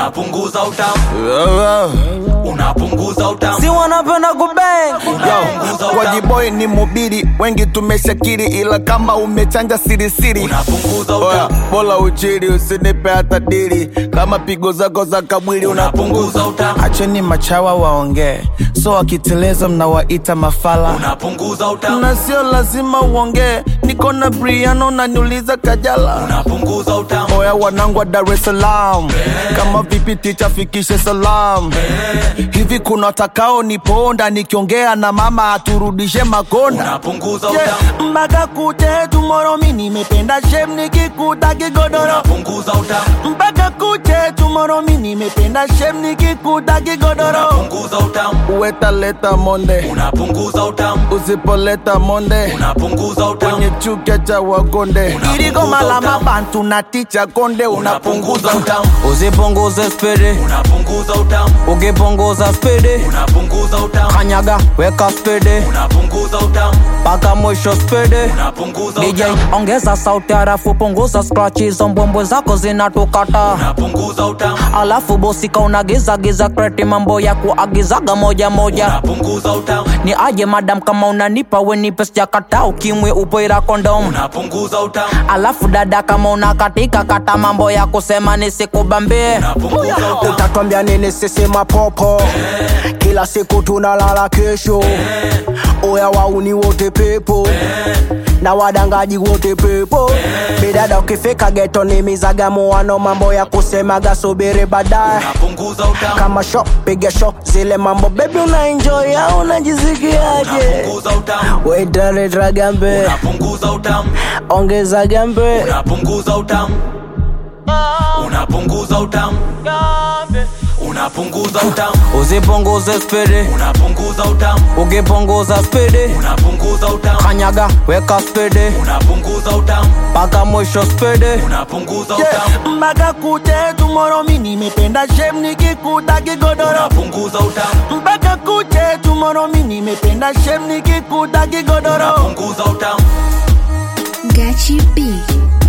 unapunguza utamu unapunguza utamu si wanapenda kubeng unapunguza utamu Wajiboy ni mubiri, wengi tumeshakiri, ila kama umechanja sirisiri unapunguza Oya, utamu bola uchiri usinipe hata dili kama pigo zako za kamwili unapunguza utamu acheni machawa waongee so wakiteleza mnawaita mafala unapunguza utamu na sio lazima uongee niko na briano naniuliza kajala unapunguza utamu oya wanangu wa dar es salaam kama vipi ticha fikishe salam hivi kuna watakao niponda nikiongea na mama aturudishe makonda unapunguza Yeah, utamu mpaka kute tumoro mi nimependa shem nikikuta kigodoro unapunguza utamu mpaka kuche tumoro mi nimependa shem nikikuta kigodoro unapunguza utamu uwetaleta monde unapunguza utamu usipoleta monde unapunguza utamu kwenye chuka cha wagonde Unapunguza iligoma la utamu. mabantu na ticha konde unapunguza unapunguza utamu usipunguze spidi unapunguza utamu ukipunguza spidi unapunguza utamu kanyaga weka spidi unapunguza utamu mpaka mwisho spidi unapunguza DJ utamu ongeza sauti harafu punguza scratch hizo mbwembwe zako zinatukata unapunguza utamu alafu bosika unagiza giza kreti mambo ya kuagizaga moja moja unapunguza utamu ni aje madam kama unanipa wenipe sijakata ukimwe upoira kondom unapunguza utamu alafu dada kama unakatika kata mambo ya kusema nisikubambie unapunguza utamu utatwambia nini sisi mapopo kila siku tunalala kesho oya wauni wote pepo na wadangaji wote pepo bidada ukifika geto ni mizagamuano mambo ya kusemaga subiri baadaye unapunguza utamu kama sho piga sho zile mambo bebi una enjoy au unajisikiaje unapunguza utamu wetaleta gambe unapunguza utamu ongeza gambe unapunguza utamu unapunguza utamu unapunguza utamu usipunguze spidi unapunguza utamu ukipunguza spidi unapunguza utamu kanyaga weka spidi unapunguza utamu mpaka mwisho spidi unapunguza utamu mpaka kuche tumoro mi nimependa shem nikikuta kigodoro unapunguza utamu mpaka kuche tumoro mi nimependa shem nikikuta kigodoro unapunguza utamu Gachi B.